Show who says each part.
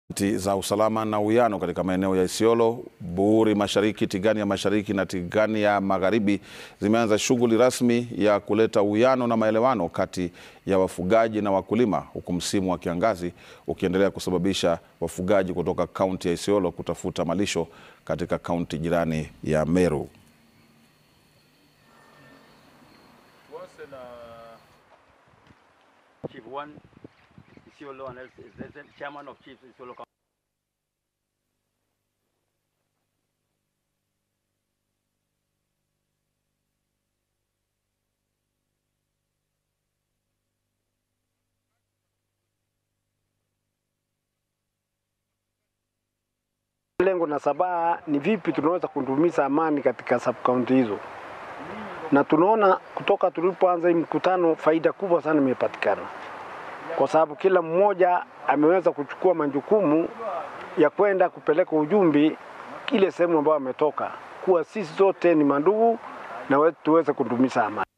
Speaker 1: za usalama na uwiano katika maeneo ya Isiolo, Buuri Mashariki, Tigania Mashariki na Tigania Magharibi zimeanza shughuli rasmi ya kuleta uwiano na maelewano kati ya wafugaji na wakulima, huku msimu wa kiangazi ukiendelea kusababisha wafugaji kutoka kaunti ya Isiolo kutafuta malisho katika kaunti jirani ya Meru.
Speaker 2: Chief one, Isiolo, and else is the chairman of Chiefs Isiolo. County.
Speaker 3: Lengo na sabaha ni vipi tunaweza kudumisha amani katika sub county hizo, na tunaona kutoka tulipoanza hii mkutano faida kubwa sana imepatikana, kwa sababu kila mmoja ameweza kuchukua majukumu ya kwenda kupeleka ujumbe ile sehemu ambayo ametoka, kuwa sisi zote ni mandugu na we- tuweze kudumisha amani.